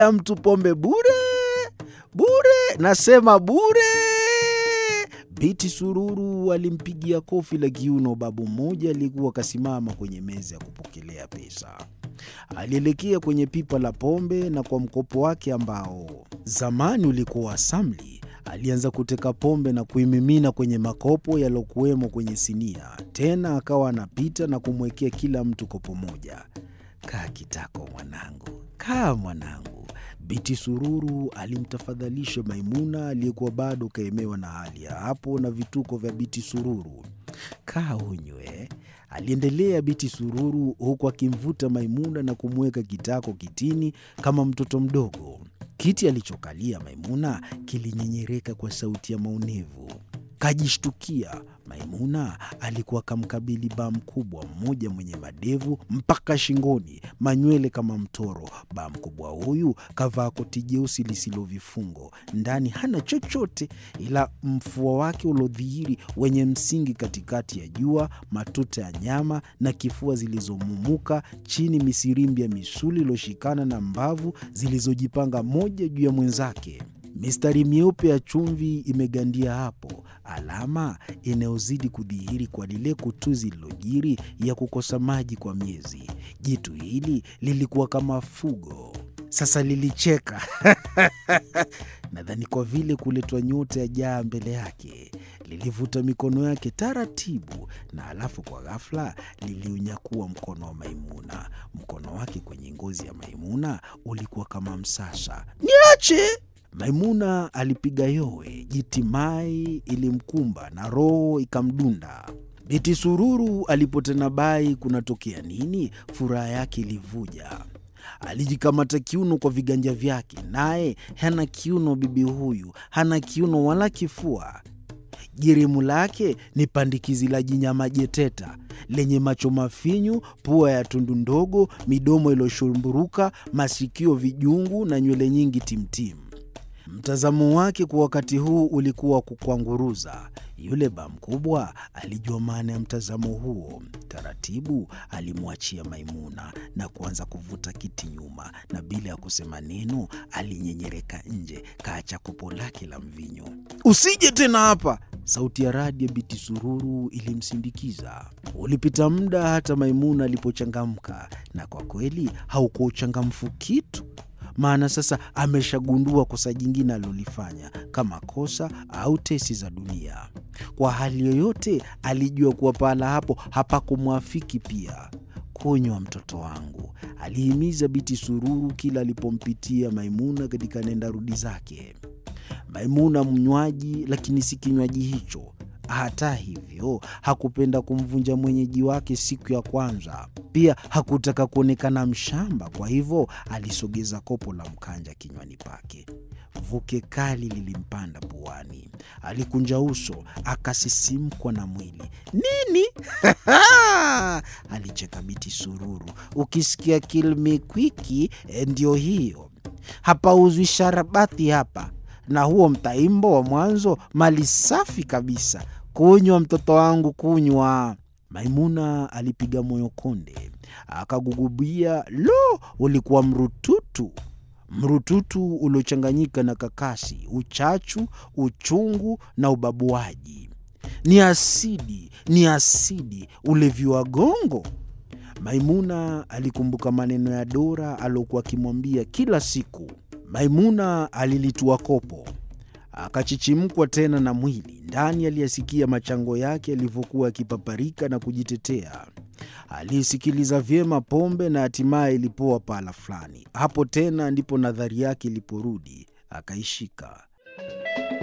mtu pombe bure bure, nasema bure. Biti Sururu alimpigia kofi la kiuno babu mmoja aliyekuwa akasimama kwenye meza ya kupokelea pesa. Alielekea kwenye pipa la pombe na kwa mkopo wake ambao zamani ulikuwa wa samli, alianza kuteka pombe na kuimimina kwenye makopo yaliyokuwemo kwenye sinia. Tena akawa anapita na kumwekea kila mtu kopo moja. Kaa kitako mwanangu, kaa mwanangu. Biti Sururu alimtafadhalisha Maimuna aliyekuwa bado kaemewa na hali ya hapo na vituko vya Biti Sururu. Kaa unywe, aliendelea Biti Sururu huku akimvuta Maimuna na kumweka kitako kitini kama mtoto mdogo. Kiti alichokalia Maimuna kilinyenyereka kwa sauti ya maumivu. Kajishtukia. Maimuna alikuwa kamkabili baa mkubwa mmoja mwenye madevu mpaka shingoni, manywele kama mtoro. Baa mkubwa huyu kavaa koti jeusi lisilo vifungo, ndani hana chochote ila mfua wake uliodhihiri wenye msingi katikati ya jua, matuta ya nyama na kifua zilizomumuka chini, misirimbi ya misuli iliyoshikana na mbavu zilizojipanga moja juu ya mwenzake. Mistari myeupe ya chumvi imegandia hapo, alama inayozidi kudhihiri kwa lile kutuzi lilojiri ya kukosa maji kwa miezi. Jitu hili lilikuwa kama fugo, sasa lilicheka nadhani kwa vile kuletwa nyota ya jaa mbele yake. Lilivuta mikono yake taratibu, na alafu kwa ghafla liliunyakua mkono wa Maimuna. Mkono wake kwenye ngozi ya Maimuna ulikuwa kama msasa. Niache! Maimuna alipiga yowe, jitimai ilimkumba na roho ikamdunda. Biti Sururu alipotena bai kunatokea nini, furaha yake ilivuja. Alijikamata kiuno kwa viganja vyake, naye hana kiuno. Bibi huyu hana kiuno wala kifua. Jirimu lake ni pandikizi la jinyama jeteta lenye macho mafinyu, pua ya tundu ndogo, midomo iliyoshumburuka, masikio vijungu na nywele nyingi timtimu. Mtazamo wake kwa wakati huu ulikuwa wa kukwanguruza. Yule ba mkubwa alijua maana ya mtazamo huo. Taratibu alimwachia Maimuna na kuanza kuvuta kiti nyuma, na bila ya kusema neno alinyenyereka nje, kaacha kopo lake la mvinyo. Usije tena hapa! Sauti ya radi ya Biti Sururu ilimsindikiza. Ulipita muda hata Maimuna alipochangamka, na kwa kweli haukuwa uchangamfu kitu maana sasa ameshagundua kosa jingine alilolifanya kama kosa au tesi za dunia. Kwa hali yoyote, alijua kuwa pahala hapo hapakumwafiki. Pia kunywa, mtoto wangu, alihimiza Biti Sururu kila alipompitia Maimuna katika nenda rudi zake. Maimuna mnywaji, lakini si kinywaji hicho. Hata hivyo hakupenda kumvunja mwenyeji wake siku ya kwanza. Pia hakutaka kuonekana mshamba, kwa hivyo alisogeza kopo la mkanja kinywani pake. Vuke kali lilimpanda puani, alikunja uso, akasisimkwa na mwili. Nini? alicheka Biti Sururu. Ukisikia kilmikwiki, ndio hiyo. Hapauzwi sharabati hapa, na huo mtaimbo wa mwanzo mali safi kabisa. Kunywa mtoto wangu, kunywa. Maimuna alipiga moyo konde, akagugubia. Lo, ulikuwa mrututu, mrututu uliochanganyika na kakasi, uchachu, uchungu na ubabuaji. Ni asidi, ni asidi, ulevi wa gongo. Maimuna alikumbuka maneno ya Dora aliokuwa akimwambia kila siku. Maimuna alilitua kopo akachichimkwa tena na mwili ndani. Aliyasikia machango yake yalivyokuwa yakipaparika na kujitetea. Aliisikiliza vyema pombe na hatimaye ilipoa pahala fulani. Hapo tena ndipo nadhari yake iliporudi, akaishika.